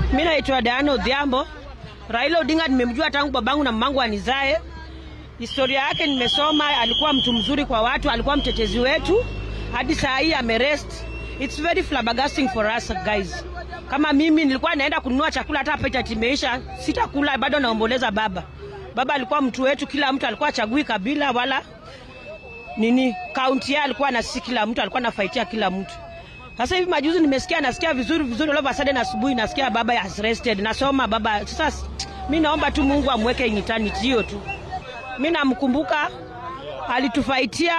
Mi naitwa Diana Odhiambo. Raila Odinga nimemjua tangu babangu na mamangu anizae. Historia yake nimesoma, alikuwa mtu mzuri kwa watu, alikuwa mtetezi wetu hadi saa hii amerest. It's very flabbergasting for us guys. Kama mimi nilikuwa naenda kununua chakula, hata pesa timeisha, sitakula, bado naomboleza baba. Baba alikuwa mtu wetu, kila mtu alikuwa achagui kabila wala nini kaunti yake, alikuwa na sisi, kila mtu alikuwa anafaitia kila mtu. Sasa hivi majuzi nimesikia, nasikia vizuri vizuri, all of a sudden asubuhi nasikia baba has rested, nasoma baba. Sasa mi naomba tu Mungu amweke in eternity, hiyo tu. Mi namkumbuka alitufaitia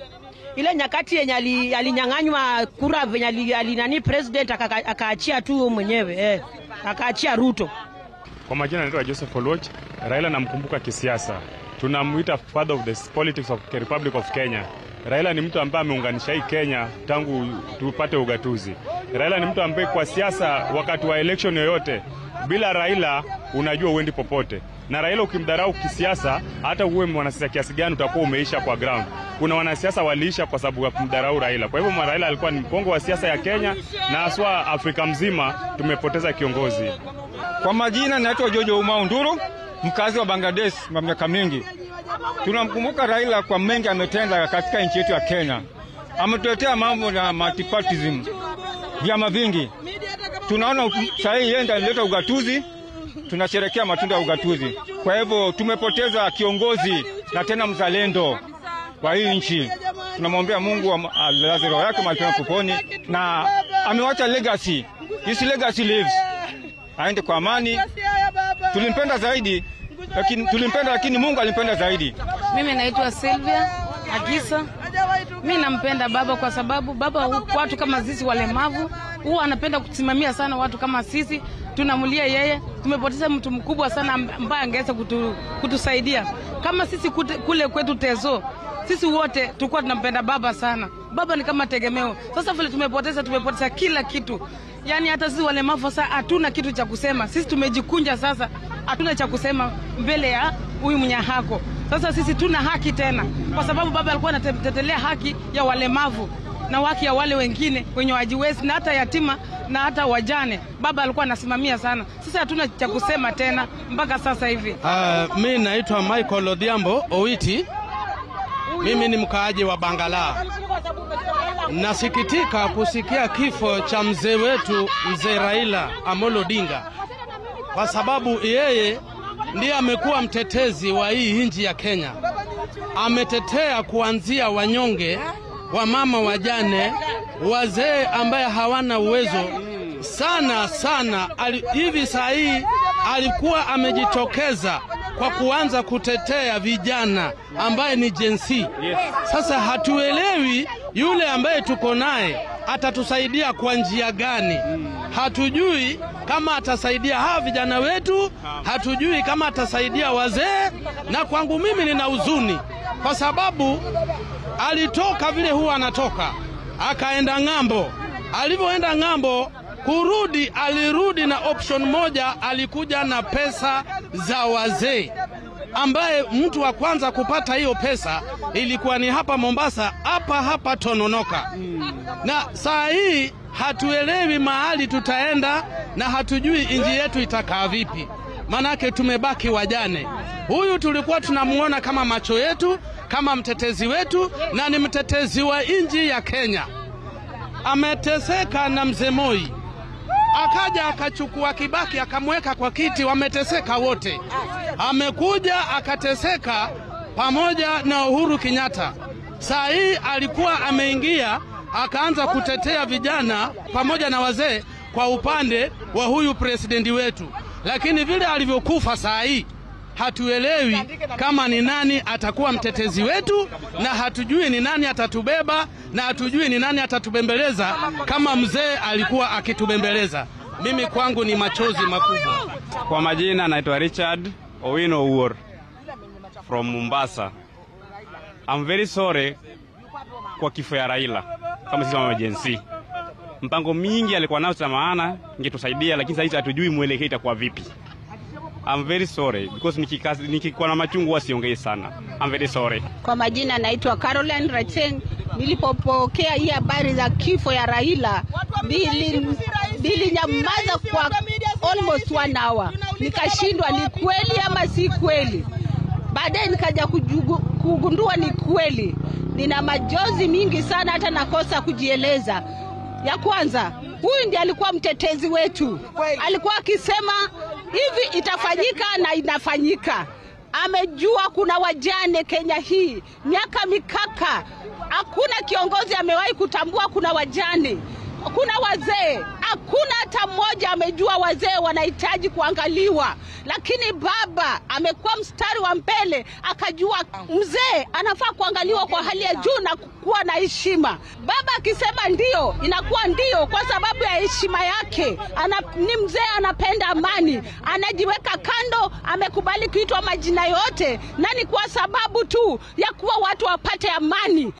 ile nyakati yenye ali- alinyang'anywa kura venye ali- ali nani president akaka- akaachia tu mwenyewe eh, akaachia Ruto. Kwa majina anaitwa Joseph Oluoch. Raila namkumbuka kisiasa, tunamwita father of the politics of the Republic of Kenya. Raila ni mtu ambaye ameunganisha hii Kenya tangu tupate ugatuzi. Raila ni mtu ambaye kwa siasa, wakati wa election yoyote, bila Raila unajua uendi popote, na Raila ukimdharau kisiasa, hata uwe mwanasiasa kiasi gani, utakuwa umeisha kwa ground. Kuna wanasiasa waliisha kwa sababu ya kumdharau Raila. Kwa hivyo Raila alikuwa ni mkongo wa siasa ya Kenya na haswa Afrika mzima, tumepoteza kiongozi. Kwa majina naitwa Jojo Umau Nduru, mkazi wa Bangladesh kwa miaka mingi. Tunamkumbuka Raila kwa mengi ametenda katika nchi yetu ya Kenya. Ametuletea mambo na multipartyism, vyama vingi. Tunaona saa hii yeye ndiye alileta ugatuzi, tunasherekea matunda ya ugatuzi. Kwa hivyo tumepoteza kiongozi na tena mzalendo kwa hii nchi. Tunamwombea Mungu alaze roho yake mahali pema peponi, na amewacha legacy. This legacy lives aende kwa amani. Tulimpenda zaidi lakini, tulimpenda lakini Mungu alimpenda zaidi. Mimi naitwa Silvia Agisa. Mi nampenda baba kwa sababu baba, watu kama sisi walemavu, huwa anapenda kusimamia sana watu kama sisi. Tunamulia yeye, tumepoteza mtu mkubwa sana ambaye angeweza kutu, kutusaidia kama sisi kute, kule kwetu Tezo, sisi wote tulikuwa tunampenda baba sana. Baba ni kama tegemeo. Sasa vile tumepoteza, tumepoteza kila kitu, yaani hata sisi walemavu sasa hatuna kitu cha kusema. Sisi tumejikunja sasa, hatuna cha kusema mbele ya huyu mnyahako. Sasa sisi tuna haki tena, kwa sababu baba alikuwa anatetelea haki ya walemavu na haki ya wale wengine wenye wajiwezi na hata yatima na hata wajane. Baba alikuwa anasimamia sana. Sasa hatuna cha kusema tena mpaka sasa hivi. Uh, mi naitwa Michael Odhiambo Owiti. Mimi ni mkaaji wa Bangala. Nasikitika kusikia kifo cha mzee wetu mzee Raila Amolo Odinga, kwa sababu yeye ndiye amekuwa mtetezi wa hii nchi ya Kenya. Ametetea kuanzia wanyonge, wamama wajane, wazee ambaye hawana uwezo sana sana. Ali, hivi saa hii alikuwa amejitokeza kwa kuanza kutetea vijana ambaye ni jensi. Sasa hatuelewi yule ambaye tuko naye atatusaidia kwa njia gani? Hatujui kama atasaidia hawa vijana wetu, hatujui kama atasaidia wazee. Na kwangu mimi nina huzuni kwa sababu alitoka vile huwa anatoka, akaenda ng'ambo. Alivyoenda ng'ambo kurudi, alirudi na option moja, alikuja na pesa za wazee ambaye mtu wa kwanza kupata hiyo pesa ilikuwa ni hapa Mombasa, hapa hapa Tononoka. Na saa hii hatuelewi mahali tutaenda na hatujui inji yetu itakaa vipi, manake tumebaki wajane. Huyu tulikuwa tunamuona kama macho yetu, kama mtetezi wetu, na ni mtetezi wa inji ya Kenya. Ameteseka na mzee Moi akaja akachukua Kibaki akamweka kwa kiti, wameteseka wote. Amekuja akateseka pamoja na Uhuru Kenyatta. Saa hii alikuwa ameingia akaanza kutetea vijana pamoja na wazee kwa upande wa huyu presidenti wetu, lakini vile alivyokufa saa hii hatuelewi kama ni nani atakuwa mtetezi wetu, na hatujui ni nani atatubeba, na hatujui ni nani atatubembeleza kama mzee alikuwa akitubembeleza. Mimi kwangu ni machozi makubwa. Kwa majina naitwa Richard Owino Uor from Mombasa. I'm very sorry kwa kifo ya Raila kama sisi kama agency. Mpango mingi alikuwa nao cha maana ingetusaidia, lakini sasa hatujui mwelekeo itakuwa vipi. I'm very sorry because nikikazi nikikuwa na machungu wasiongei sana. I'm very sorry. Kwa majina naitwa Caroline Racheng. Nilipopokea hii habari za kifo ya Raila, nilinyamaza kwa almost one hour, nikashindwa ni kweli ama si kweli. Baadaye nikaja kujugu- kugundua ni kweli. Nina majozi mingi sana, hata nakosa kujieleza. Ya kwanza, huyu ndiye alikuwa mtetezi wetu, alikuwa akisema hivi itafanyika na inafanyika. Amejua kuna wajane Kenya hii miaka mikaka, hakuna kiongozi amewahi kutambua kuna wajane kuna wazee, hakuna hata mmoja amejua wazee wanahitaji kuangaliwa, lakini baba amekuwa mstari wa mbele, akajua mzee anafaa kuangaliwa kwa hali ya juu na kuwa na heshima. Baba akisema ndio, inakuwa ndio kwa sababu ya heshima yake. Ana, ni mzee anapenda amani, anajiweka kando, amekubali kuitwa majina yote, na ni kwa sababu tu ya kuwa watu wapate amani.